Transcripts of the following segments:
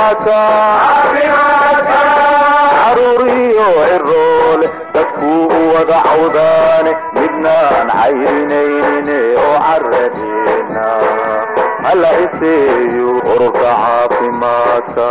caruuriyo ciroole dadkuu u wada cawdaane midnaan cayrinayne oo caradeena hala iseeyo ururka caafimaadka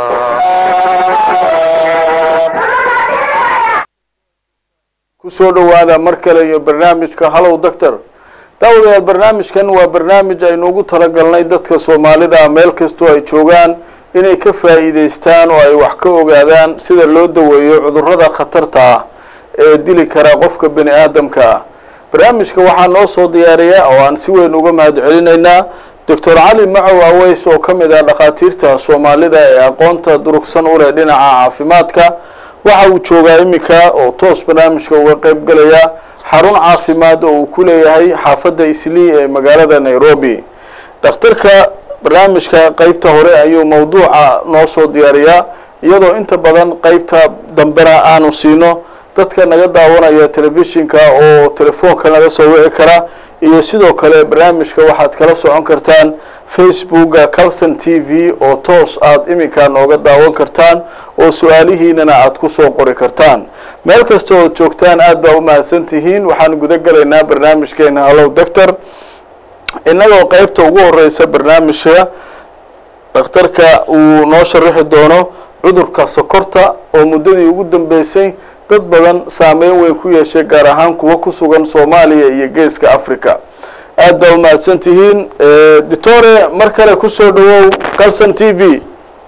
kusoo dhowaada mar kale iyo barnaamijka hallow doctor daawadayaal barnaamijkan waa barnaamij aynu ugu talagalnay dadka soomaalida meel kastoo ay joogaan inay ka faa'iidaystaan oo ay wax ka ogaadaan sida loo daweeyo cudurrada khatarta ah ee dili kara qofka bini aadamka ah barnaamijka waxaa noo soo diyaariya oo aan si weyn uga mahad celinaynaa doctor cali macow aweys oo ka mid ah dhakhaatiirta soomaalida ee aqoonta durugsan u leh dhinaca caafimaadka waxa uu joogaa iminka oo toos barnaamijka uga qeyb galaya xarun caafimaad oo uu ku leeyahay xaafadda islii ee magaalada nairobi dhakhtarka barnaamijka qeybta hore ayuu mawduuca noo soo diyaariyaa iyadoo inta badan qeybta dambena aanu siino dadka naga daawanaya telefishinka oo telefoonka naga soo wici kara iyo sidoo kale barnaamijka waxaad kala socon kartaan facebooka calson t v oo toos aada iminka nooga daawan kartaan oo su-aalihiinana aada kusoo qori kartaan meel kasta ood joogtaan aada baa u mahadsan tihiin waxaan guda gelaynaa barnaamijkeena hallow doctor innagoo qeybta ugu horeysa barnaamijka dhakhtarka uu noo sharaxi doono cudurka sokorta oo muddadii ugu dambeysay dad badan saameyn weyn ku yeeshay gaar ahaan kuwa ku sugan soomaaliya iyo geeska africa aada baa u mahadsan tihiin doctore mar kale kusoo dhawow calson t v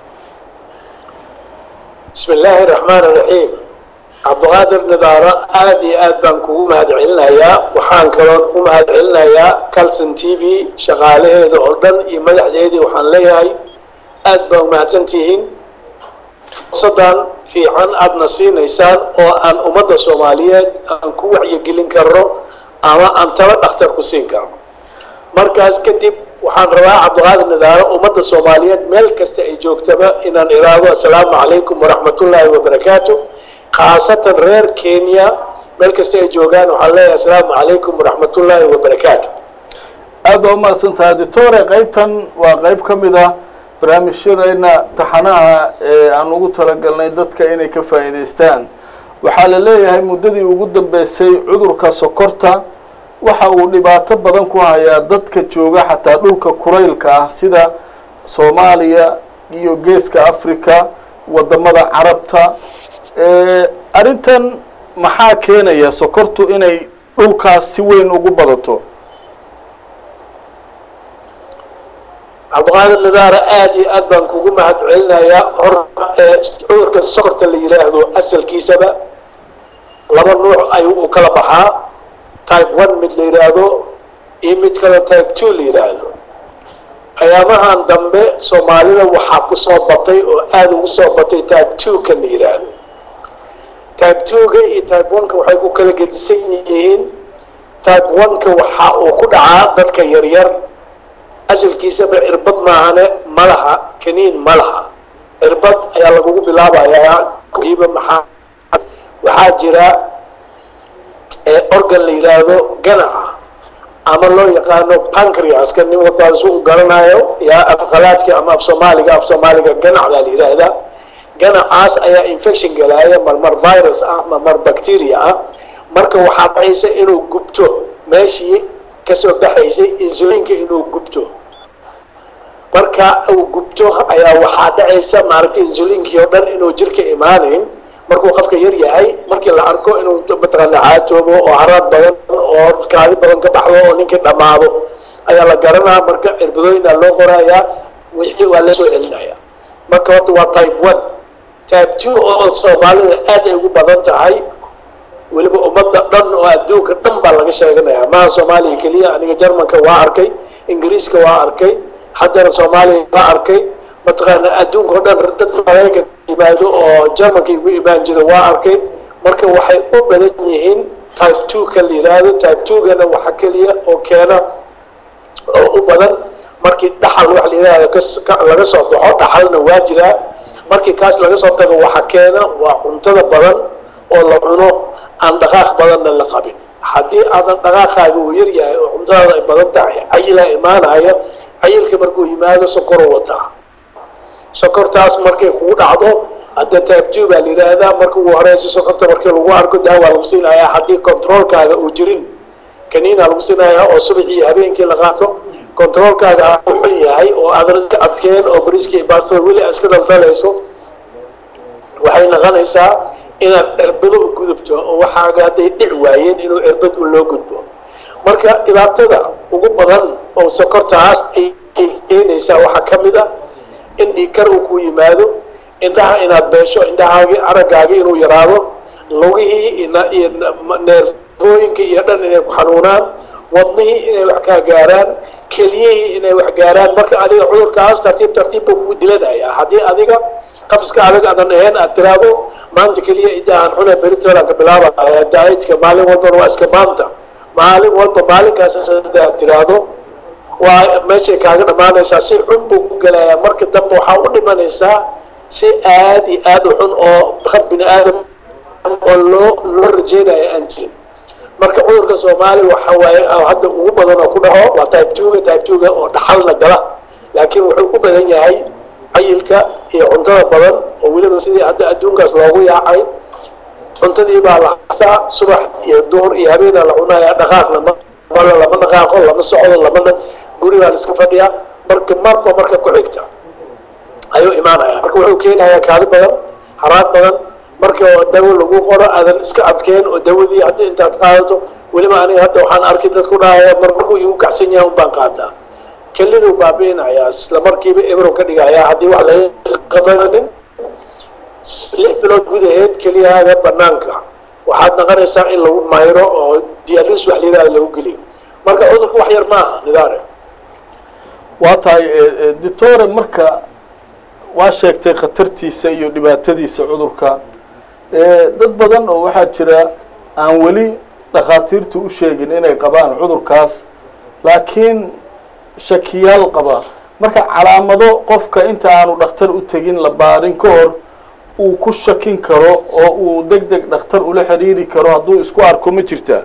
bismi illaahi raxmaan iraxiim cabdiqaadir nidaaro aada iyo aad baan kugu mahad celinayaa waxaan kaloon u mahad celinayaa calson t v shaqaalaheeda oo dhan iyo madaxdeedii waxaan leeyahay aada baa umahadsan tihiin fursadan fiican aadna siinaysaan oo aan ummadda soomaaliyeed aan ku wacyigelin karno ama aan talo dhakhtar ku siin karno markaas kadib waxaan rabaa cabdiqaadir nidaaro ummadda soomaaliyeed meel kasta ay joogtaba inaan iraado assalaamu calaykum waraxmatullaahi wabarakaatu khaasatan reer kenya meel kasta ay joogaan waxaan leeyahay assalaamu calaykum waraxmatullaahi wabarakaatu aada baa umahadsan tahay doctore qeybtan waa qeyb ka mid ah barnaamijyadeena taxanaha ee aan ugu talagalnay dadka inay ka faa'iidaystaan waxaa la leeyahay muddadii ugu dambeysay cudurka sokorta waxa uu dhibaato badan ku hayaa dadka jooga xataa dhulka kuraylka ah sida soomaaliya iyo geeska africa wadamada carabta arrintan maxaa keenaya sokortu inay dhulkaas si weyn ugu badato cabdiqaadir nidaara aada iyo aad baan kugu mahad celinayaa hor cudurka sokorta la yidhaahdo asalkiisaba laba nuuc ayuu u kala baxaa type one mid la yidhaahdo iyo mid kale type two la yidhaahdo ayaamahan dambe soomaalida waxaa kusoo batay oo aada ugu soo batay type two ka la yidhaahdo type two-ga iyo type one-ka waxay ku kala gedisan yihiin type one-ka waxa uu ku dhacaa dadka yaryar asalkiisaba cirbad maahane malaha kaniin malaha cirbad ayaa lagugu bilaabayaa kiiba maxaa waxaa jira organ la yidhaahdo ganaca ama loo yaqaano pancreaska nin walbaa su u garanayo yaa afqalaadka ama af soomaaliga af soomaaliga ganac baa la yidhaahdaa ganacaas ayaa infection galaaya marmar virus ah marmar bacteria ah marka waxaa dhacaysa inuu gubto meeshii kasoo baxaysay insulinka inuu gubto marka uu gubto ayaa waxaa dhacaysa maaragtay insulinkii oo dhan inuu jirka imaanayn markuu qofka yar yahay markii la arko inuu mataqaana caatoobo oo haraad badan oo kaadi badan ka baxdo oo ninkii dhammaado ayaa la garanaa marka cirbadooyina loo qorayaa wixii waa la soo celinaya marka horta waa type one type two oo soomaalida aad ay ugu badan tahay weliba ummadda dhan oo adduunka dhan baa laga sheeganaya maha soomaaliya keliya aniga jarmanka waa arkay ingiriiska waa arkay haddana soomaaliya waa arkay mataqaana adduunka o dhan dad maraykan yimaado oo jarmanka igu imaan jira waa arkay marka waxay u badan yihiin type two ka la yidhaahdo type two-gana waxa keliya oo keena oo u badan markii dhaxal wax la yidhaahdo laga soo baxo dhaxalna waa jiraa markii kaas laga soo tago waxa keena waa cuntada badan oo la cuno aan dhaqaaq badanna la qabin haddii aadan dhaqaaqaaga uu yar yahay oo cuntadaada ay badan tahay cayilaa imaanaya cayilka markuu yimaado sokoro wataa sokortaas markay kugu dhacdo hadda type two baa la yidhaahdaa marka ugu horeysa sokorta markii lagu arko daawaa lagu siinayaa haddii controolkaaga uu jirin kaniina lagu siinayaa oo subaxii iyo habeenkii la qaato controolkaaga ah u xun yahay oo aad iska adkeen oo bariskii baastada weli aad iska daldalayso waxay noqonaysaa inaad cirbado u gudubto oo waxaaga hadday dhic waayeen inuu cirbad u loo gudbo marka dhibaatada ugu badan oo sokortaas ay keenaysaa waxaa ka mid ah in dhiikar uu ku yimaado indhaha inaad beesho indhahaagi araggaagi inuu yaraado lugihii iyo neerfooyinka iyo dhan inay ku xanuunaan wadnihii inay wax kaa gaaraan keliyihii inay wax gaaraan marka adiga cudurkaas tartiib tartiib buu kugu dilanaya haddii adiga qafiska adag aadan ahayn aad tiraahdo maanta keliya idaahan xune beritolan ka bilaabaya daaidka maalin walbana waa iska maanta maalin walba maalinkaas hada aad tiraahdo waa meeshay kaaga dhammaanaysaa si xun buu ku gelayaa marka dambe waxaa u dhimanaysaa si aad iyo aad u xun oo qab bini aadam oo loo loo rajeynayo aan jirin marka cudurka soomaali waxa waaye hadda ugu badan oo ku dhaco waa type twoga type twoga oo dhaxalna gala laakiin wuxuu u badan yahay cayilka iyo cuntada badan oo weliba sidii hadda adduunkaas loogu yaacay cuntadii baa la hasaa subax iyo duhur iyo habeena la cunaya dhaqaaq lama malo lama dhaqaaqo lama socdo lamana guri baa la iska fadhiyaa marka marba marka ku xigta ayuu imaanaya marka wuxuu keenayaa kaadi badan haraad badan marka dawo lagu qoro aadan iska adkeen oo dawadii hadda intaad qaadato weliba aniga hadda waxaan arkay dad ku dhahaya mar markuu igu kacsan yahay unbaan qaataa keliduu baabi'inayaa isla markiiba ebrow ka dhigayaa haddii wax laga qabanin lix bilood gudaheed keliyahaaga banaanka waxaad naqanaysaa in lagu mayro oo dialis wax layidhahda lagu geliyo marka cudurku wax yar maaha nidaare waa tahay doctore marka waa sheegtay khatartiisa iyo dhibaatadiisa cudurka dad badan oo waxaa jira aan weli dhakhaatiirtu u sheegin inay qabaan cudurkaas laakiin shakiyaal qaba marka calaamado qofka inta aanu dhakhtar u tegin la baarin ka hor uu ku shakin karo oo uu deg deg dhakhtar ula xiriiri karo hadduu isku arko ma jirtaa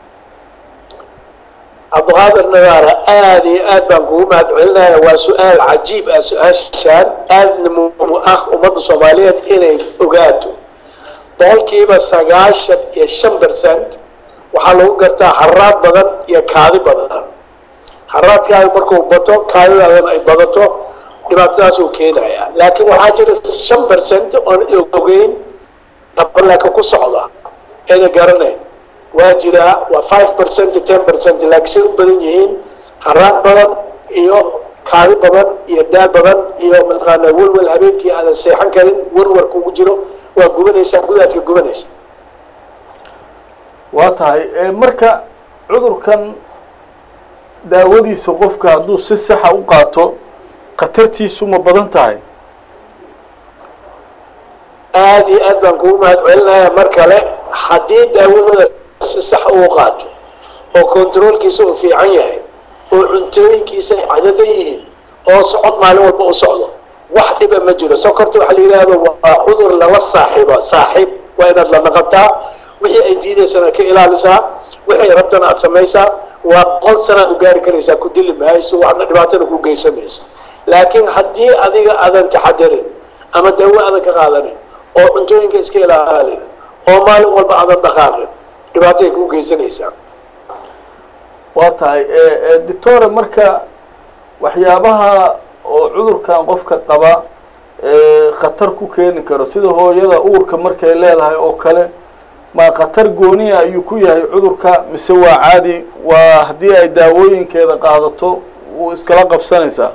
cabdiqaadir nadaara aada iyo aad baan kugu mahad celinaya waa su-aal cajiib ah su-aashaan aadna muhiim ah ummadda soomaaliyeed inay ogaato boqolkiiba sagaashan iyo shan percent waxaa lagu gartaa haraad badan iyo kaadi badan haraadkaaga markuu bato kaadidaadana ay badato dhibaatadaas uu keenaya laakiin waxaa jira shan percent oon ogeyn dabalaka ku socda ayna garanayn waa jiraa waa five percent ten percent laakiin say u badan yihiin haraad badan iyo kaadi badan iyo daal badan iyo mataqaana welwel habeenkii aadan seexan karin warwar kugu jiro waa gubanaysaa gudaadka gubanaysa waa tahay marka cudurkan daawadiisa qofka hadduu si saxa u qaato khatartiisu ma badan tahay aada iyo aad baan kugu mahad celinaya mar kale haddii daawadooda si sax uu qaato oo controolkiisa uu fiican yahay oo cuntooyinkiisa ay cadadan yihiin oo socod maalin walba u socdo wax dhiba ma jiro sokorta waxaa la yidhaahdo waa cudur lala saaxiiba saaxiib waa inaad la naqataa wixii ay diidaysana ka ilaalisaa wixay rabtana aada samaysaa waa boqol sanaad u gaari karaysaa ku dili mahayso waxna dhibaatana ku geysamayso laakiin haddii adiga aadan taxadarin ama daawo aadan ka qaadanin oo cuntooyinka iska ilaalin oo maalin walba aadan dhaqaaqin dhibaatay ku geysanaysaa waa tahay doctore marka waxyaabaha oo cudurkan qofka qaba khatar ku keeni karo sida hooyada uurka markay leedahay oo kale ma khatar gooniya ayuu ku yahay cudurka mise waa caadi waa haddii ay daawooyinkeeda qaadato wuu iskala qabsanaysaa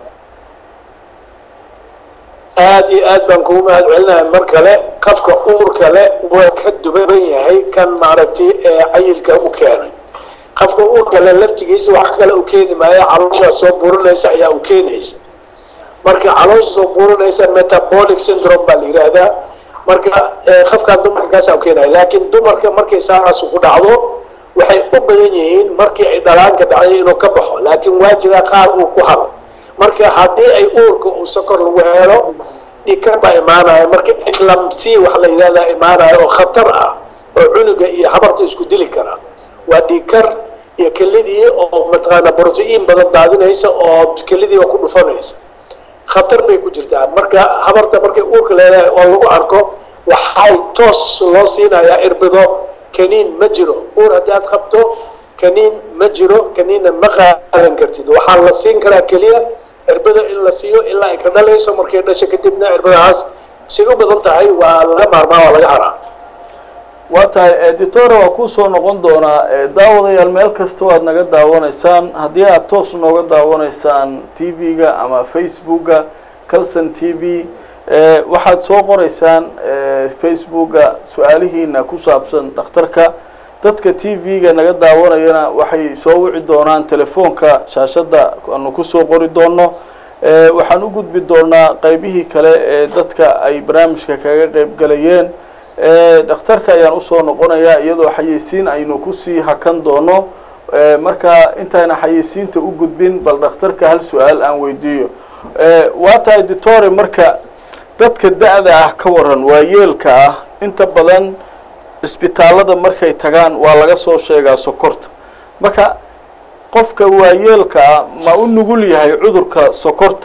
aada iyo aad baan kugu mahad celinaya mar kale qafka uurka le waa ka duban yahay kan maaragtay ee cayilka u keenay qafka uurka le laftigiisa wax kale u keeni maayo calooshaa soo burinaysa ayaa u keenaysa marka caloosha soo burinaysa metabolic syndrome baa la yidhaahdaa marka qafkaan dumarka kaasaa u keenaya laakiin dumarka markay saaraas ku dhacdo waxay u badan yihiin markii ay dhalaanka dhacday inuu ka baxo laakiin waa jiraa qaar uu ku haro marka haddii ay uurka uu sokor lagu helo dhikar baa imaanaya marka eclamsi wax la yidhahdaa imaanaya oo khatar ah oo cunuga iyo habarta isku dili kara waa dhikar iyo kelidii oo mataqaana brotiin badan daadinaysa oo kelidiiba ku dhufanaysa khatar bay ku jirtaa marka habarta markay uurka leedahay oo lagu arko waxay toos loo siinayaa irbido kaniin ma jiro uur haddii aad qabto kaniin ma jiro kaniinna ma qaadan kartid waxaa la siin karaa keliya irbada in la siiyo ilaa ay ka dhalayso markay dhasho kadibna irbadahaas say u badan tahay waa laga maarmaa waa laga haraa waa tahay editore waa kusoo noqon doonaa daawadayaal meel kasta waad naga daawanaysaan haddii aad toos nooga daawanaysaan t v-ga ama facebooka calson t v waxaad soo qoraysaan facebooka su-aalihiina ku saabsan dhakhtarka dadka t v-ga naga daawanayana waxay soo wici doonaan telefoonka shaashadda aanu kusoo qori doono waxaan u gudbi doonaa qeybihii kale ee dadka ay barnaamijka kaga qeyb galayeen dhakhtarka ayaan usoo noqonayaa iyadoo xayeysiin aynu kusii hakan doono marka intayna xayeysiinta u gudbin bal dhakhtarka hal su-aal aan weydiiyo waa tahay ditore marka dadka da-da ah ka waran waa yeelka ah inta badan cisbitaalada markay tagaan waa laga soo sheegaa sokorta marka qofka waayeelka ah ma u nugul yahay cudurka sokorta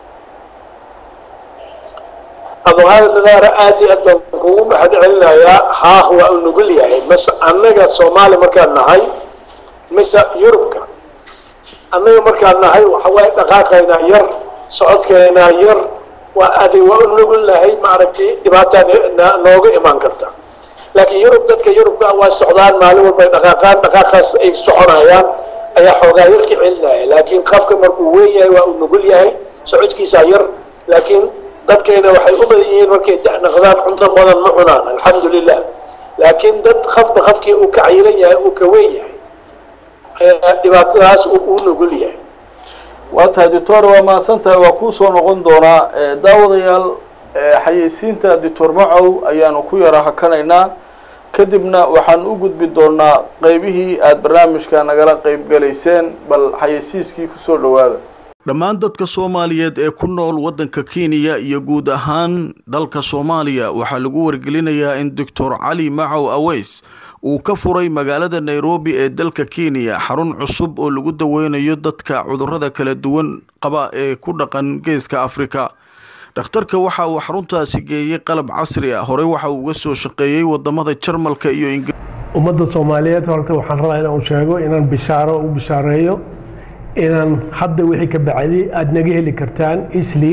abduqaadir nadaara aad iyo aad baan kugu mahad celinayaa haah waa u nugul yahay mase annaga soomaali markaan nahay mise yurubka annaga markaan nahay waxawaaye dhaqaaqaynaa yar socodkeynaa yar waa aday waa u nugul nahay maaragtay dhibaataa nooga imaan karta laakiin yurub dadka yurubka waa socdaan maalin walba ay dhaqaaqaan dhaqaaqaas ay soconayaan ayaa xoogaa yar ka celinaya laakiin qafka markuu weyn yahay waa uu nugul yahay socodkiisaa yar laakiin dadkayna waxay u badan yihiin markay da-naqdaan cunto badan ma cunaan alxamdu lilah laakiin dad qafba qafkii uu ka cayilan yahay uu ka weyn yahay ayaa dhibaatadaas uu nugul yahay waa tahay doctor waa mahadsan tahay waa kuusoo noqon doonaa daawadayaal xayeysiinta doctor macow ayaanu ku yara hakanaynaa kadibna waxaan u gudbi doonaa qeybihii aada barnaamijka nagala qeyb galayseen bal xayeysiiskii kusoo dhowaada dhammaan dadka soomaaliyeed ee ku nool waddanka kenya iyo guud ahaan dalka soomaaliya waxaa lagu wargelinayaa in doctor cali macow aweys uu ka furay magaalada nairobi ee dalka kenya xarun cusub oo lagu daweynayo dadka cudurrada kala duwan qaba ee ku dhaqan geeska afrika dhakhtarka waxa uu xaruntaasi geeyey qalab casri ah horey waxa uu uga soo shaqeeyey wadamada jarmalka iyo ingir ummadda soomaaliyeed horta waxaan rabaa inaan sheego inaan bishaaro u bishaareeyo inaan hadda wixii ka bacday aada naga heli kartaan isli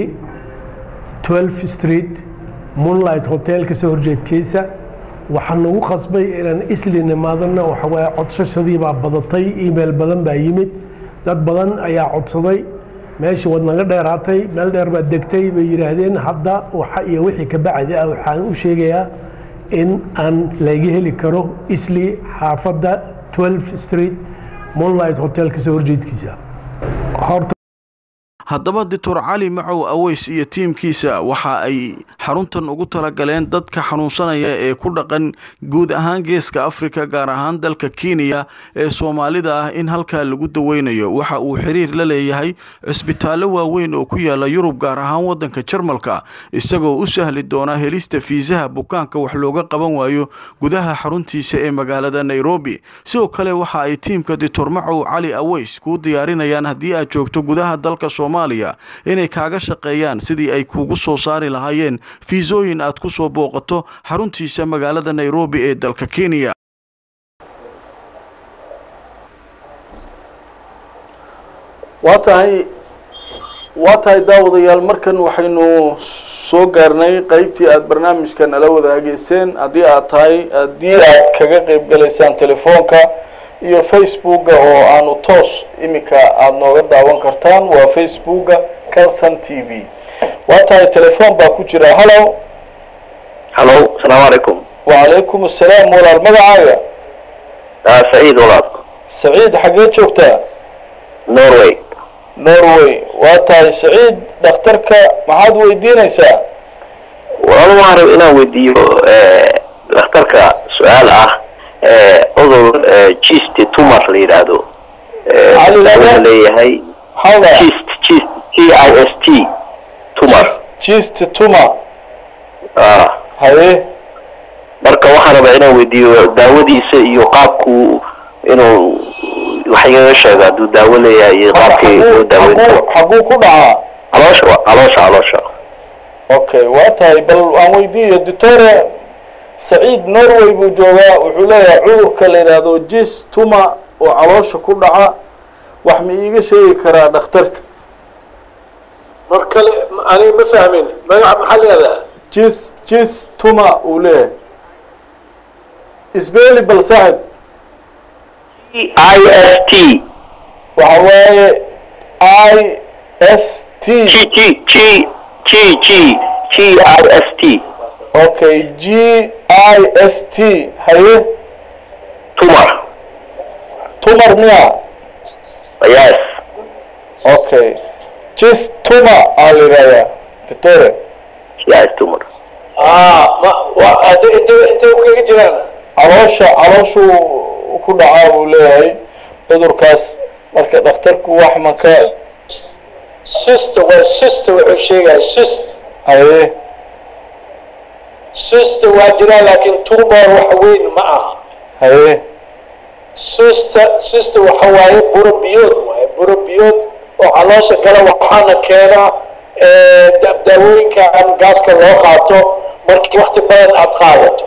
12 street moonlight hotel kasoo horjeedkiisa waxaan nagu qasbay inaan isli nimaadana waxawaaye codsashadii baa badatay email badan baa yimid dad badan ayaa codsaday meeshii waad naga dheeraatay meel dheer baad degtay bay yidhaahdeen hadda waxa iyo wixii ka bacdi ah waxaan u sheegayaa in aan laga heli karo isli xaafadda 12 street moonlight hotel kasoo horjeedkiisa horta haddaba doctor cali macow aweys iyo tiimkiisa waxa ay xaruntan ugu talagaleen dadka xanuunsanaya ee ku dhaqan guud ahaan geeska afrika gaar ahaan dalka kenya ee soomaalida ah in halkaa lagu daweynayo waxa uu xiriir la leeyahay cisbitaallo waaweyn oo ku yaala yurub gaar ahaan waddanka jarmalka isagoo u sahli doona helista fiisaha bukaanka wax looga qaban waayo gudaha xaruntiisa ee magaalada nairobi sidoo kale waxa ay tiimka doctor macow cali aweys kuu diyaarinayaan haddii aad joogto gudaha dalka inay kaaga shaqeeyaan sidii ay kuugu soo saari lahaayeen fiisooyin aad ku soo booqato xaruntiisa magaalada nairobi ee dalka kenya waa tahay waa tahay daawadayaal markan waxaynu soo gaarnay qeybtii aada barnaamijka nala wadaageyseen haddii aad tahay haddii aad kaga qeyb galaysaan telefoonka iyo facebooka oo aanu toos iminka aada nooga daawan kartaan waa facebooka calson t v waa tahay telefoon baa ku jira hallo hallo asalaamu calaykum wacalaykum assalaam walaal magacaaga saciid walaal saciid xaggee joogtaa norway norway waa tahay saciid dhakhtarka maxaad weydiinaysaa walaal waxaan raba inaan weydiiyo dhakhtarka su-aal ah cudur gist tumor la yidhaahdo daawada leeyahay maxaa la gist gist g i s t tumor gist tumor ah haye marka waxaan rabaa inaan weydiiyo daawadiisa iyo qaabku inuu wax igaga sheego hadduu daawo leeyahay iyo qaabkii loo daaweyn karo xaguu ku dhacaa caloosha wa caloosha caloosha okay waa tahay bal aan weydiiyo doctore saciid norway buu joogaa wuxuu leeyahay cudurka la yidhaahdo jis tuma oo caloosha ku dhaca wax ma iiga sheegi karaa dhakhtarka mar kale aniga ma fahmin magaca maxaa leedaha jis jis tuma uu leeyahay isbeeli bal saaxib i s t waxa waaye i s t g g g g g g i s t okay g i s t haye tumor tumar miya yes okay jis tuma aa la yidhahdaa doctore yes tumor ah ma wa ade intee intee u kaga jiraan caloosha calooshuu ku dhacaa buu leeyahay cudurkaas marka dhakhtarku wax ma ka sister waa sister wuxuu sheegaya sist haye sister waa jiraa laakiin tumor wax weyn ma aha haye sister sister waxa waaye buro biyood waaye buro biyood oo caloosha gala waxaana keena eh, da- daawooyinkan gaaska loo qaato markii wakti badan aad qaadato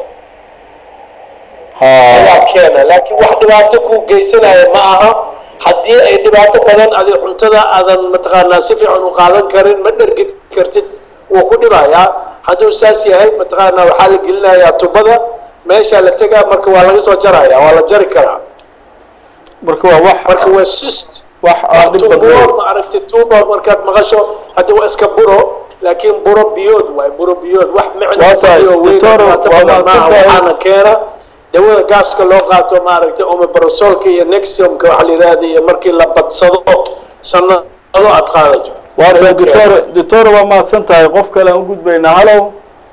ayaa ha keena laakiin wax dhibaato ku geysanaya ma aha haddii ay dhibaato badan adi cuntada aadan mataqaanaa si fiican u qaadan karin ma dhergi kartid wuu ku dhibayaa hadduu saas yahay mataqaanaa waxaa la gelinayaa tubada meeshaa la tegaa marka waa laga soo jaraya waa la jari karaa marka waa wax marka waa sist wax aan dhib tumor badnayn ma aragtay tumor markaad maqasho hadda waa iska buro laakiin buro biyood waay buro biyood wax micno Waa tahay, fadhiyo weyn doctor, dhibaato waa badan maaha mahadsantahay. waxaana keena dawada gaaska loo qaato maaragtay omeparasolka iyo nexiumka waxa la yidhahda iyo markii la badsado sanado aad qaadato waa tahay doctore doctore waa mahadsan tahay qof kale aan u gudbaynaa hallow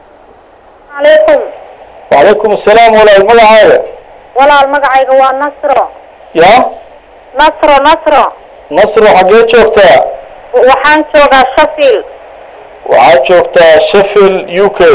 عليكم wacalaykum asalaam walaal magacaaga walaal magacayga waa nasro ya nasro nasro nasro xaggee joogtaa waxaan joogaa sheffield waxaad joogtaa sheffield u k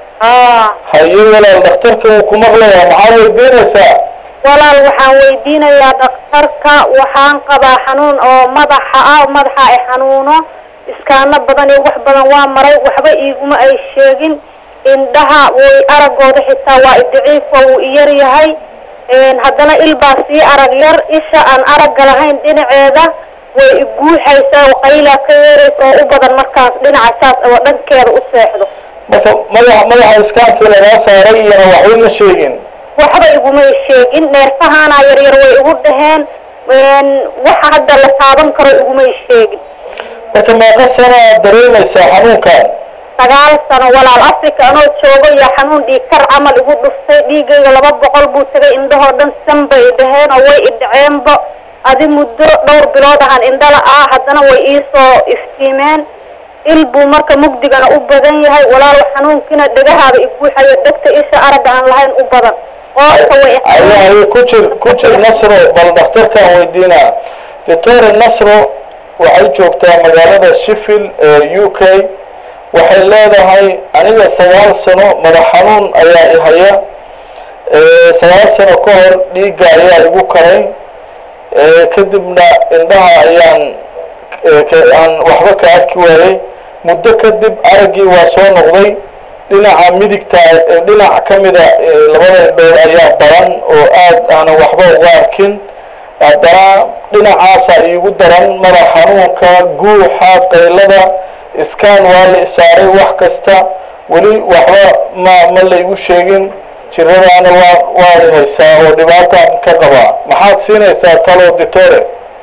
aa haye walaal dhakhtarka wuu ku maqlayaa maxaa weydiinaysaa walaal waxaan weydiinayaa dhakhtarka waxaan qabaa xanuun oo madaxa ah madaxa ay xanuuno iskaano badan iyo wax badan waa maray waxba iiguma ay sheegin indhaha way aragooda xitaa waa idaciif oo wuu iyar yahay Een, haddana il baa sii arag yar isha aan aragga lahayn dhinaceeda way iguuxaysaa oo qaylaa ka yeeraysa oo u badan markaas dhinaca saas oo dhankeeda u seexdo marka madaxa madaxa iskaankii lagaa saaray iyana waxba ma sheegin waxba igumay sheegin neerfahaana yaryar way igu dhaheen Een, waxa hadda la taaban karo igumay sheegin marka meeqa sana aad dareemaysaa xanuunkan sagaal sano walaal africa anoo joogo iyo xanuun dhiig kar camal igu dhuftay dhiigayga laba boqol buu tagay indhahoo dhan san bay dhaheen oo way idhaceenba adi muddo dhowr bilood ahaan indhala ah haddana way iisoo iftiimeen il buu marka mugdigana u badan yahay walaal xanuunkiina dhegahaada iguuxayo dhegta isha aragga aan lahayn u badan qoorta way ayaa haye ku jir ku jir nasro bal dhakhtarkaan weydiinaa doctore nasro waxay joogtaa magaalada sheffield ee u k waxay leedahay aniga sagaal sano madax xanuun ayaa i haya Ee, sagaal sano ka hor dhiigga ayaa igu karay Ee, kadibna indhaha ayaan ee, ka- aan waxba ka arki waayey muddo kadib araggii waa soo noqday dhinaca midigta ee, dhinac ka mida ee, labada indhood ayaa baran oo aad aanan waxba uga arkin haddana dhinacaasaa iigu daran madax xanuunka guuxa qaylada iskaan waa la isaaray wax kasta weli waxba ma ma la igu sheegin jiradaana waa waa i haysaa oo dhibaataan ka qabaa maxaad siinaysaa talo ditore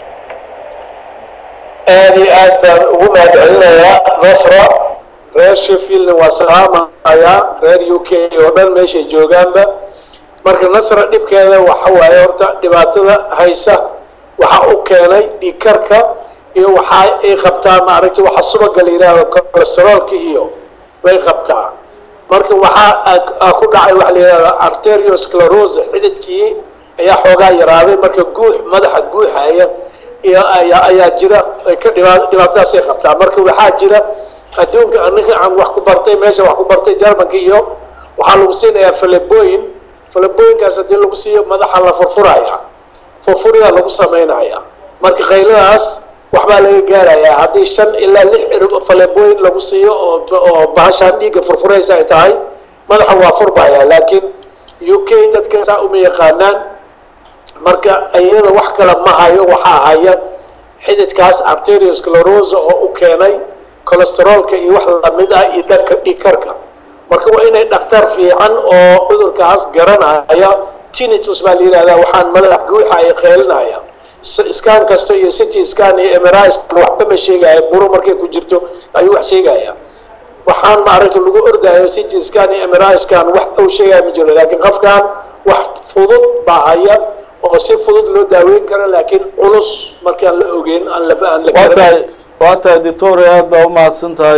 aad iyo aad baan ugu mahadcelinayaa nasra reer sheffieldna waa salaamayaa reer u k oo dhan meeshay joogaanba marka nasra dhibkeeda waxa waaye horta dhibaatada haysa waxa u keenay dhiigkarka iyo waxa ay qabtaa maaragtay waxa subaga la yidhaahdo cholesteroolka iyo way qabtaa marka waxaa aa- aa ku dhacay waxa la yidhahdo arteriosclerose xididkii ayaa xoogaa yaraaday marka guux madaxa guuxaya iyo ayaa ayaa jira ay ka dhibaa dhibaatadaasay qabtaa marka waxaa jira adduunka aniga aan wax ku bartay meesha wax ku bartay jarmanka iyo waxaa lagu siinayaa falebooyin falebooyinkaas haddii lagu siiyo madaxa la furfuraya furfuridaa lagu samaynaya marka qayladaas waxbaa laga gaarayaa haddii shan ilaa lix cirib faleebooyin lagu siiyo oo oo bahashaan dhiigga furfuraysa ay tahay madaxa waa furbaya laakiin u k dadka saa uma yaqaanaan marka iyada wax kale ma hayo waxaa haya xididkaas arteriosclerosa oo u keenay cholesteroolka iyo wax lamid ah iyo dhanka dhiigkarka marka waa inay dhakhtar fiican oo cudurkaas garanaya tinitus baa la yidhahdaa waxaan madax guuxa ay qeelinaya scan kasta iyo city scan iyo mri scan waxba ma sheegaya buro markay ku jirto ayuu wax sheegaya waxaan maaragta lagu ordayo city scan iyo mri scan wax uu sheegaya ma jiro laakiin qofkan wax fudud baa haya oo si fudud loo daaweyn karo laakiin culus markaan la ogeyn aan la aan la waa garan tahay waa tahay doctor aad baa umahadsan tahay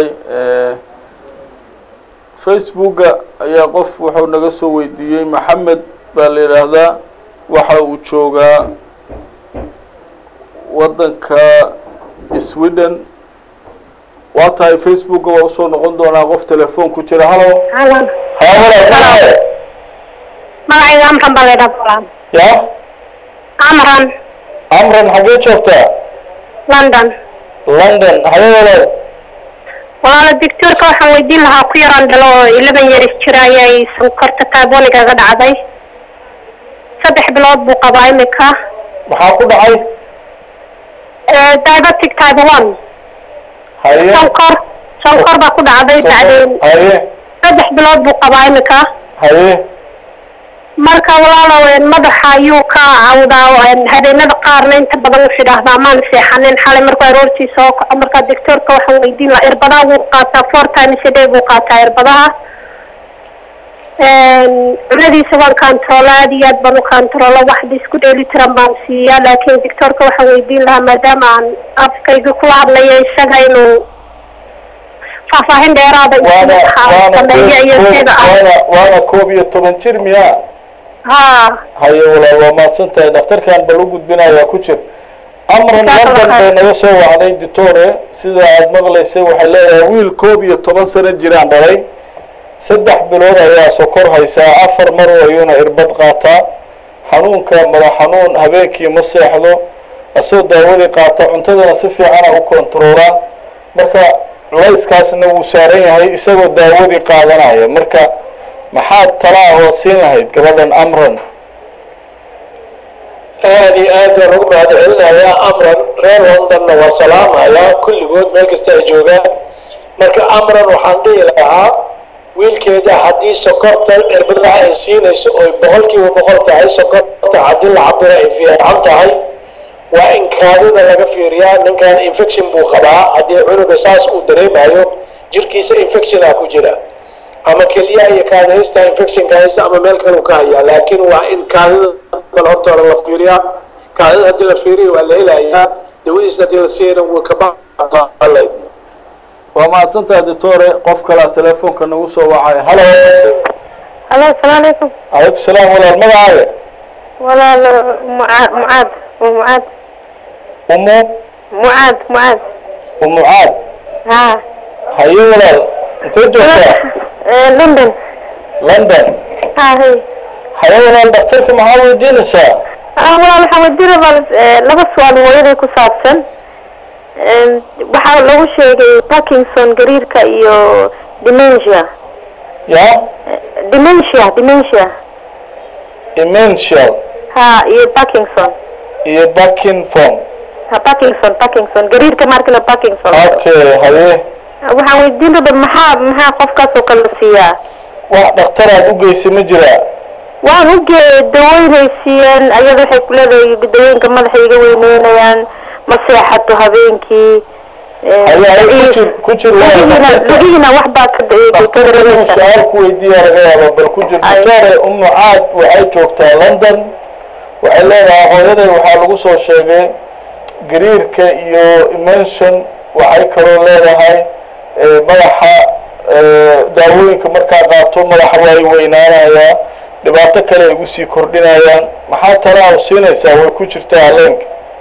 facebooka ayaa qof wuxuu naga soo weydiiyey maxamed baa la yidhaahdaa waxa uu joogaa waddanka sweden waa tahay facebooka waa usoo noqon doonaa qof telefoon ku jira halo Halo. magacayga amran baa laydhaa bulaan ya amran amran xaggee joogtaa london london haye walaal walaala doctoorka waxaan weydiin lahaa ku yaraan dhalo oo eleven years jira ayay sonkorta taaboniga ga dhacday saddex bilood buu qabaa imika maxaa ku dhacay Eh, diabetic type one haye sonkor sonkor baa ku dhacday bacdeen haye saddex bilood buu qabaa imika haye marka walaalow een, madaxa ayuu ka cawdaa een, habeenada qaarna inta badan wuxuu idhaahdaa maan seexanin xalay markuu aroortii soo kaco marka doctoorka waxaan weydiin lahaa irbadaha wuu qaataa four times a day buu qaataa irbadaha Een, cunadiisa waan kantaroolo aad iyo aad baan u kantaroolo waxda isku dheeli tiran baan siiyaa laakiin doctoorka waxaan weydiin lahaa maadaama aan afkayga kula hadlayo isaga inuu faahfaahin dheeraada waana waana sameeyo iyo koob- sida ah waana waana koob iyo toban jir miyaa ha haye walaal waa mahadsan tahay dhakhtarkan bal u gudbinayaa ku jir amran Jazakallah london bay khair. naga soo wacday ditore sida aad maqlaysay waxay leedahay wiil koob iyo toban sano jiraan dhalay saddex bilood ayaa sokor haysaa afar mar ayuuna irbad qaataa xanuunka madax xanuun habeenkii ma seexdo asoo daawadii qaata cuntadana si fiicana u kontaroolaa marka layskaasna wuu saaran yahay isagoo daawadii qaadanaya marka maxaad talaa oo siin lahayd gabadhan amran aad iyo aad baan ugu mahad celinayaa amran reer londonna waa salaamayaa kulligood meel kasta ay joogaan marka amran waxaan dhihi lahaa wiilkeeda haddii sokorta cirbadaha ay siinayso oy boqolkiiba boqol tahay sokorta haddii la cabiro ay fiican tahay waa in kaadida laga fiiriyaa ninkan infection buu qabaa haddii cunuga saas uu dareemayo jirkiisa infectiona ku jira ama keliyaha iyo kaadihaysta infectionka haysta ama meel kaleu ka hayaa laakiin waa in kaadida bal horta hore la fiiriyaa kaadida haddii la fiiriyo waa la helayaa dawadiisa haddii la siiyana wuu ka baqalay waa mahadsantahay ditore qof kalaa telefoonka nagu soo wacay halo halo asalaamu calaykum calaykum salaam walaal magacaaga walaal mucaad mucaad mucaad umu mucaad mucaad umucaad ha haye walaal intee joogtaa Eh, london london ha hay haye walaal dhakhtarka maxaa weydiinaysaa ah walaal waxaan weydiin rabaa eh, laba su-aal hooyaday ku saabsan Em, waxaa lagu sheegay parkinson gariirka iyo dementia ya Eh, dementia dementia imential ha iyo parkinson iyo buckingham ha parkinson parkinson gariirka markale parkinson okay haye waxaan weydiin rabaa maxaa maxaa qofkaas oo kale la siiyaa wax dhakhtar aad u geysay ma jiraa waan u gee daweynay siiyeen ayada waxay ku leedahay dawooyinka madaxa iga weyneynayaan ma seexato habeenkii haye haye ku jir ku jir walaal lagihiina wax baa ka ka dhakhtarka inuu dareemaysa su-aal ku weydiiya laga yaaba bal ku jir Ay. doctore umu caad waxay joogtaa london waxay leedahay hooyaday waxaa lagu soo sheegay gariirka iyo imension waxay kaloo leedahay eh, madaxa eh, daawooyinka markaa qaato madaxa waa ay weynaanayaa dhibaato kale ay ugu sii kordhinayaan maxaa talaa u siinaysaa way ku jirtaa haleenka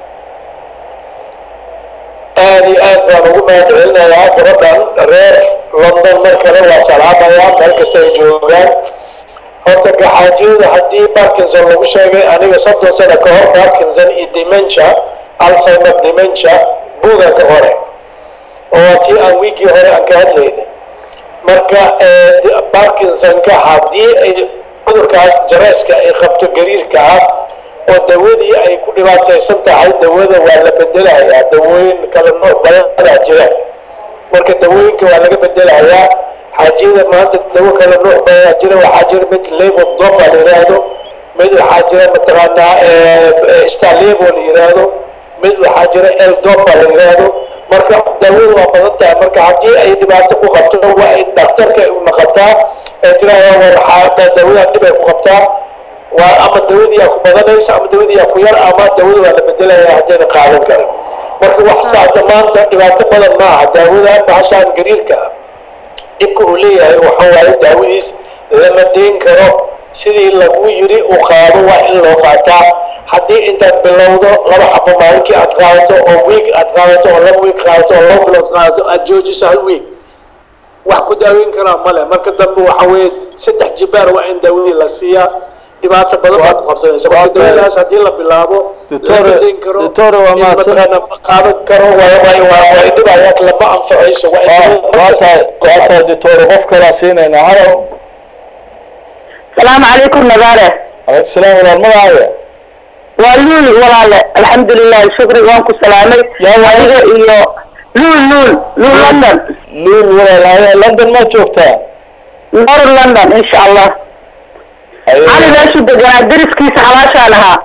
aad iyo aad baan ugu mahad celinayaa gabadhan reer london mar kale waa salaamayaa meel kasta ay joogaan horta gaxaajiyada haddii parkinson lagu sheegay aniga soddon sano ka hor parkinson iyo dementia alzheimer dementia buuga ka hore oo tii aan wiigii hore aan ka hadlayna marka barkinsonka haddii ay cudurkaas jareeska ay qabto gariirka ah oo dawadii ay ku dhibaataysan tahay dawada waa la bedelayaa dawooyin kala nooc badanaa jira marka dawooyinka waa laga bedelayaa xaajiyada maanta dawo kala nooc badanaa jira waxaa jira mid label dopa la yidhaahdo mid waxaa jira mataqaanaa starlabo la yidhaahdo mid waxaa jira el dopa la yidhaahdo marka daawadu waa badan tahay marka haddii ay dhibaato ku qabto waa in dhakhtarka u naqataa ee tiraahdaa war waxaa dawadan dhib ay ku qabtaa waa ama dawadiyaa ku badanaysa ama dawadiyaa ku yar ama dawada waa la bedelaya haddayna qaadan karin marka wax saata maanta dhibaato badan maaha daawada bahashaan gariirka ah dhibka uu leeyahay waxa waaye daawadiis lama deyn karo sidii lagu yiri uu qaado waa in loo qaataa haddii intaad bilowdo laba xabo maalinkii aad qaadato oo wiig aad qaadato oo laba wiig qaadato oo laba bilood qaadato aad joojiso hal wiig wax ku daaweyn karaa male marka dambe waxa weeye saddex jibaar waa in daawadii la siiyaa dhibaato badan baa ku qabsanaysa marka daawadaas haddii la bilaabo lama deyn karo Dottore, waa in mahadsan. mataqaana ma qaadan karo waa waa waa waa dhibaya lama anfacayso waa in waa tahay waa tahay doctor qof kalaa siinayna halo salaamu calaykum nagaare calaykum salaam walaal magacaaga waa luul walaale alxamdulilahi shukri waan ku salaamay Yaa walaal. adiga iyo luul luul luul london luul walaal haya london ma joogtaa nor london insha allah Haye. cali meeshu deganaa deriskiisa xalaashaan ahaa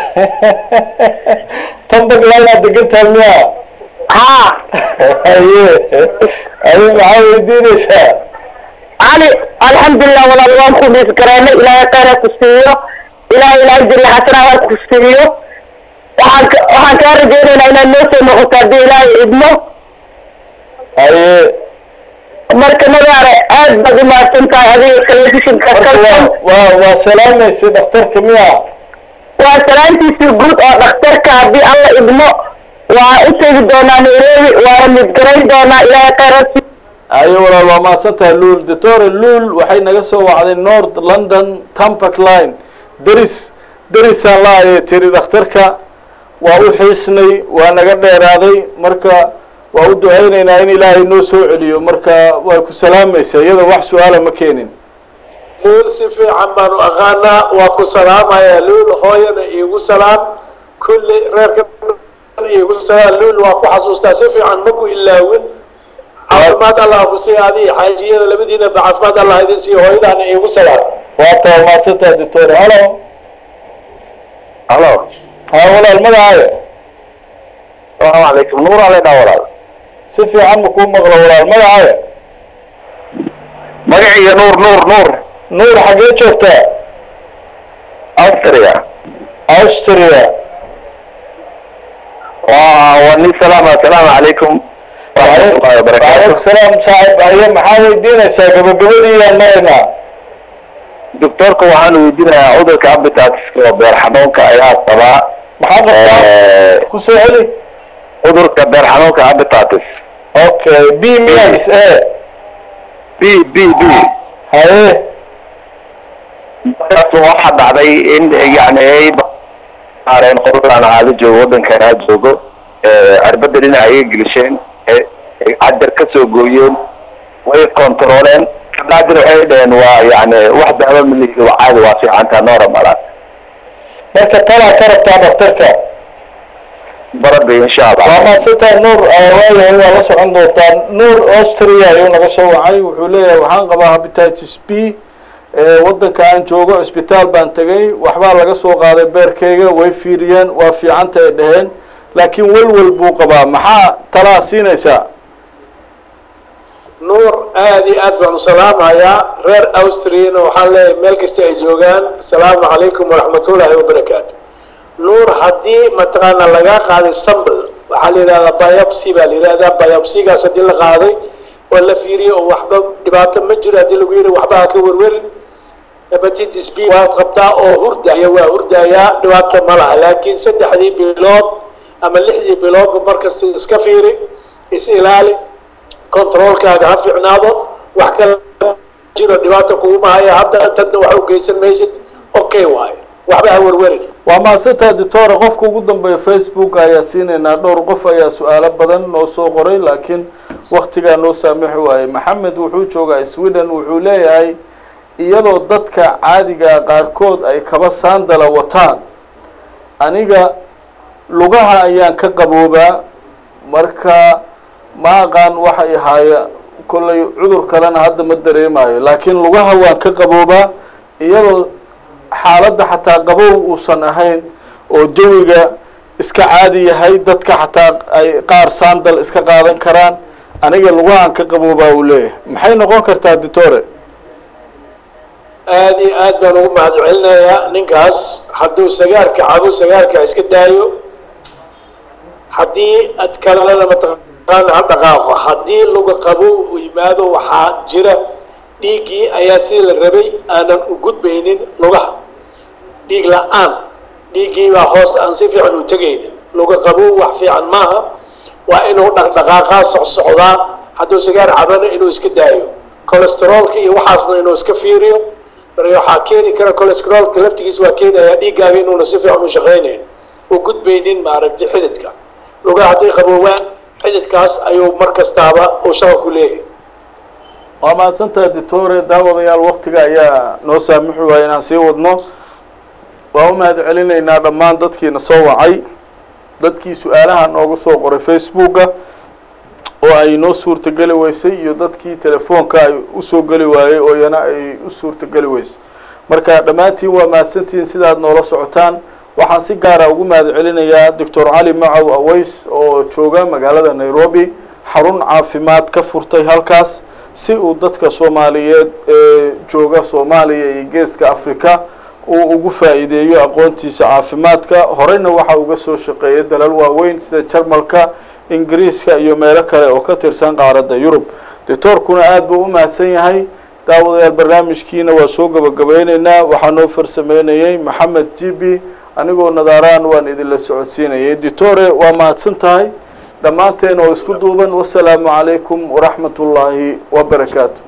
tanbag laanaad degantahay miya haa haye haye maxaa weydiinaysaa cali alxamdulilah walaal waan ku dhiisgareynay ilaahay khayra ku siiyo ilahay ilaahay jalla xasana ha ku siiyo waxaan ka waxaan kaa rajaynaynaa inaad noo soo noqoto haddii ilaahay idmo haye marka nagaare aad baad umahadsan tahay adiga telefishinka marka waa kalson waa waa salaamaysay dhakhtarka miya waa salaantiisii guud oo dhakhtarka haddii alla idmo waa u tegi doonaa nairobi waana midgarayn doonaa ilaahay khayraad haye walaal waa mahadsan tahay luul doctor luul waxay naga soo wacday north london tampac line deris derisaan la ayay tiri dhakhtarka waa u xiisnay waa naga dheeraaday marka waa u ducaynaynaa in ilaahay noo soo celiyo marka way ku salaamaysaa iyada wax su-aala ma keenin luul si fiican baanu aqaanaa waa ku salaamayaa luul hooyana iigu salaam kulli reerka iigu salaam luul waa ku xasuustaa si fiican ma ku ilaawin caafimaad allah ku sii adi xaajiyada labadiina ba caafimaad allah idin siiyo hooyadaana iigu salaam waa taa mahadsan tahay doctor halo halo ha walaal magacaaga salaamu calaykum nuur ale dhaa walaal si fiican ma kuu maqlo walaal magacaaga magaciiga nuur nuur nuur nuur xaggee joogtaa austria austria waa waa nin salaama asalaamu calaykum waraxmatullahi wabarakaatu waalaikum salaam saaxib haye maxaa weydiinaysaa gabagabadiiyaan maraynaa doctorka waxaan weydiinayaa cudurka appetitiska oo beer xanuunka ayaa qabaa maxaa qabtaa Eh, ku soo celi cudurka beer xanuunka appetitis okay b mix e b b b haye markaas waxaa dhacday in yani ay baareen qoladaan aada joogo waddankan aada joogo arbadda dhinaca ayay gelisheen eh, ay cajar ka soo gooyeen way controoleen kabacdin waxay dhaheen waa yani wax daawo milihi waa caadi waa fiicantaa normal marka talaa ka rabtaa dhakhtarka barada insha waa allah mahadsantahay nuur waayahay waa la socon doontaa nuur austria ayuu naga soo wacay wuxuu leeyahay waxaan qabaa hepatitis b waddanka aan joogo cisbitaal baan tegay waxbaa laga soo qaaday beerkayga way fiiriyeen waa fiicanta ay dhaheen laakiin welwel buu qabaa maxaa talaa siinaysaa nuur aad iyo aad baan u salaamayaa reer austriana waxaan leeyahay meel kasta ay joogaan asalaamu calaykum waraxmatullaahi wabarakaatu nuur haddii mataqaana laga qaaday sambl waxaa la yidhahdaa biopsy baa la yidhahdaa biopsygaas haddii la qaaday oo la fiiriyey oo waxba dhibaato ma jiro haddii lagu yidhi waxba ha ka werwerin hepatitis b waad qabtaa oo hurdaya waa hurdayaa dhibaato ma laha laakiin saddexdii bilood ama lixdii biloodba markasta iska fiiri is ilaali controlkaaga ha fiicnaado wax kale jiro dhibaato kuguma haya hadda tanta wax u geysan maysid okay waayo waxba ha werwerin waa mahadsantaha doctora qofka ugu dambeeya facebook ayaa siinaynaa dhowr qof ayaa su-aalo badan noo soo qoray laakiin waktigaa noo saamixi waayey maxamed wuxuu joogaa sweden wuxuu leeyahay iyadoo dadka caadiga qaarkood ay kaba saandala wataan aniga lugaha ayaan ka qaboobaa marka ma aqaan waxay ahaaya kollay cudur kalena hadda ma dareemayo laakiin lugaha waan ka qaboobaa iyadoo xaaladda xataa qabow uusan ahayn oo jawiga iska caadi yahay dadka xataa ay qaar saandal iska qaadan karaan aniga lugahan ka qaboobaa uu leeyahay maxay noqon kartaa ditore aada iyo aad baan ugu mahad celinayaa ninkaas hadduu sagaarka cabo sagaarka iska daayo haddii adkalada mataqaana ha dhaqaaqo haddii luga qabow uu yimaado waxaa jira dhiiggii ayaa sidii la rabay aanan u gudbaynin lugaha dhiig la-aan dhiiggii baa hoos aan si fiican u tegaynin luga qabow wax fiican maaha waa inuu dhaqdhaqaaqaa socsocdaa hadduu sagaar cabana inuu iska daayo colesteroolka iyo waxaasna inuu iska fiiriyo marka waxaa keeni kara colesteroolka laftigiis waa keenayaa dhiiggaaga inuuna si fiican u shaqaynayn u gudbaynin maaragtay xididka lugaha hadday qaboowaan xididkaas ayuu mar kastaaba uu shaqa ku leeyahay waa mahadsantaha ditore daawadayaal waktiga ayaa noo saamixi waaya inaan sii wadno waa u mahad celinaynaa dhammaan dadkiina soo wacay dadkii su-aalaha noogu soo qoray facebooka oo ay noo suurtageli weysay iyo dadkii telefoonka ay usoo geli waayey oo iyana ay u suurtageli weysay marka dhammaantiin waa mahadsantihiin sidaad noola socotaan waxaan si gaara ugu mahad celinayaa doctor cali macow aweys oo jooga magaalada nairobi xarun caafimaad ka furtay halkaas si uu dadka soomaaliyeed ee jooga soomaaliya iyo geeska africa uu ugu faa'iideeyo aqoontiisa caafimaadka horeyna waxa uga soo shaqeeyay dalal waaweyn sida jarmalka ingiriiska iyo meelo kale oo ka tirsan qaaradda yurub doctoorkuna aada buu u mahadsan yahay daawadayaal barnaamijkiina waa soo gabagabeyneynaa waxaa noo farsameynayay maxamed jibi anigoo nadaaraan waan idinla socodsiinayay ditore waa mahadsan tahay dhammaanteen oo isku duuban wasalaamu calaykum waraxmat ullaahi wabarakaatu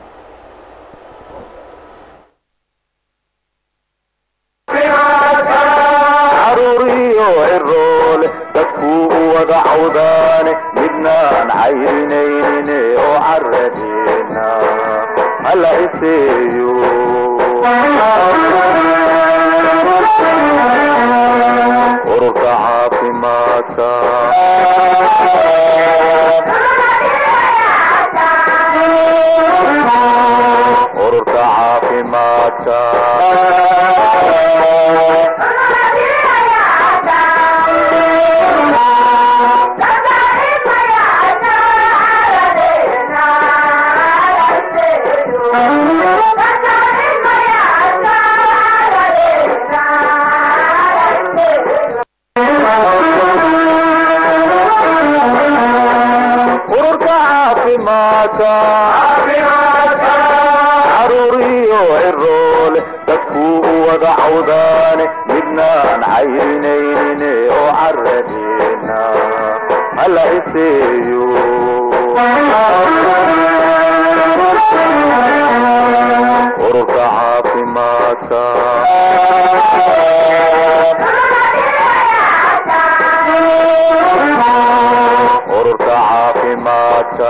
caruuriyo ciroole dadkuu u wada cawdaane midnaan cayrinayne oo caradeena hala iseeyo ururka caafimaadka ururka caafimaadka ururka caafimaadka caruuriyo ciroole dadkuu u wada cawdaane midnaan cayrinayne oo caradeena hala iseeyo ururka caafimaadka ururka caafimaadka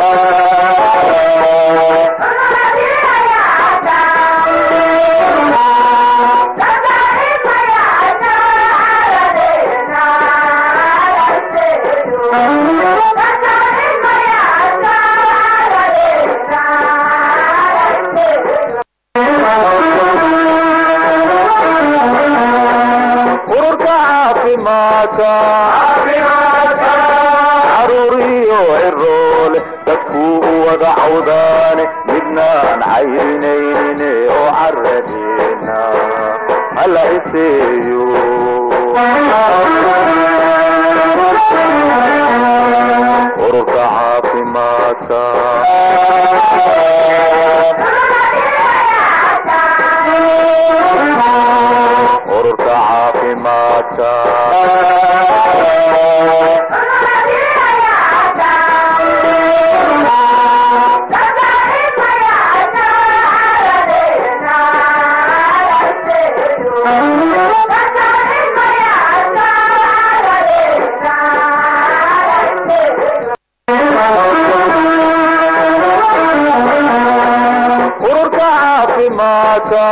ururka caafimaadka caruuriyo ciroole dadkuu u wada cawdaane midnaan cayrinayne oo caradeena hala iseeyo ururka caafimaadka ururka caafimaadka caafimaadka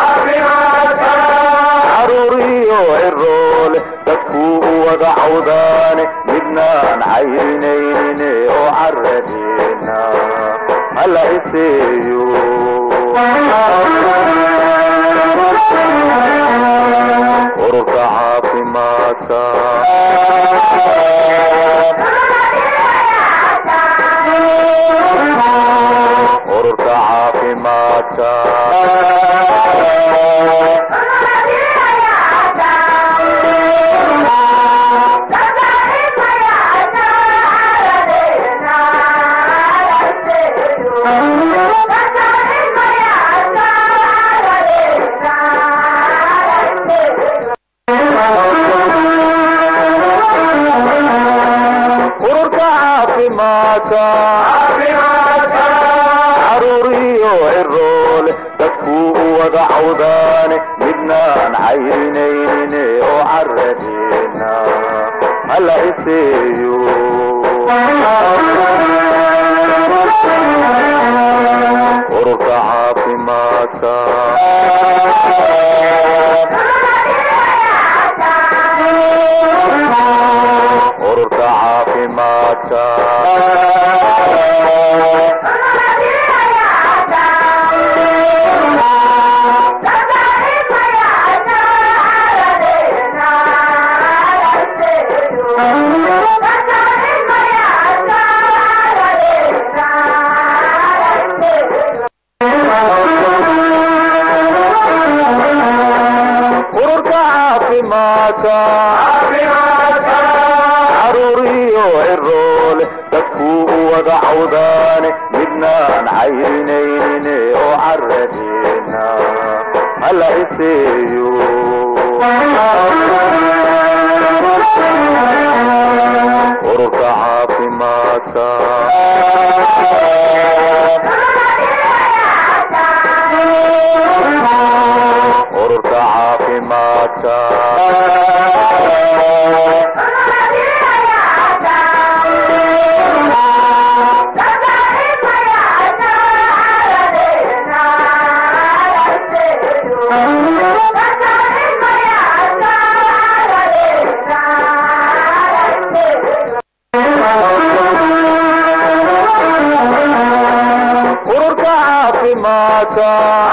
caruuriyo ciroole dadkuu u wada cawdaane midnaan cayrinaynin oo caradeena hala iseeyo ururka caafimaadka ururka caafimaadka ururka caafimaadka caruuriyo ciroole dadkuu u wada cawdaane midnaan cayrinaynin oo caradeena hala iseeyo ururka caafimaadka ururka caafimaadka ururka caafimaadka caruuriyo ciroole dadkuu u wada cawdaane midnaan cayrinaynin oo caradeena hala iseeyo ururka caafimaadka ururka caafimaadka ururka caafimaadka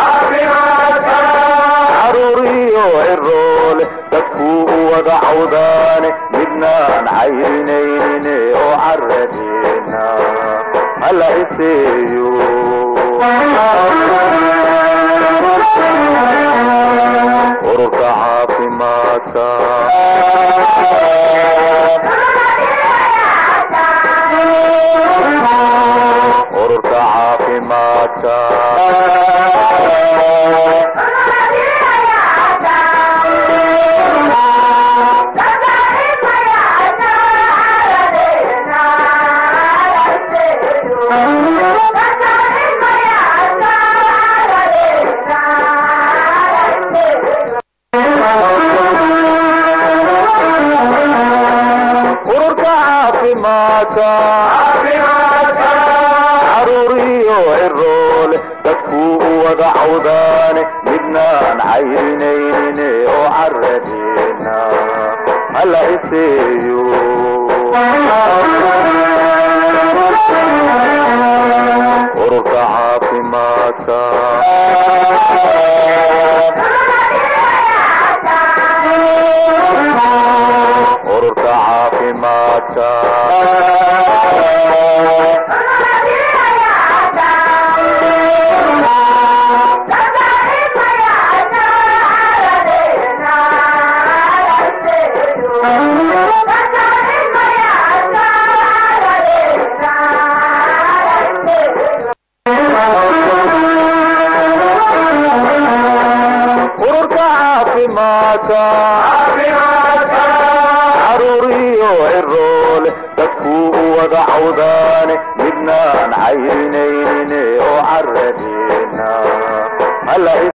caruuriyo ciroole dadkuu u wada cawdaane midnaan cayrinaynin oo caradeena hala iseeyo ururka caafimaadka ururka caafimaadka ururka caafimaadka caruuriyo ciroole dadkuu u wada cawdaane midnaan cayrinaynin oo caradeena hala iseeyo ururka caafimaadka ururka caafimaadka ururka caafimaadka caruuriyo ciroole dadkuu u wada cawdaane midnaan cayrinaynin oo caradeena hala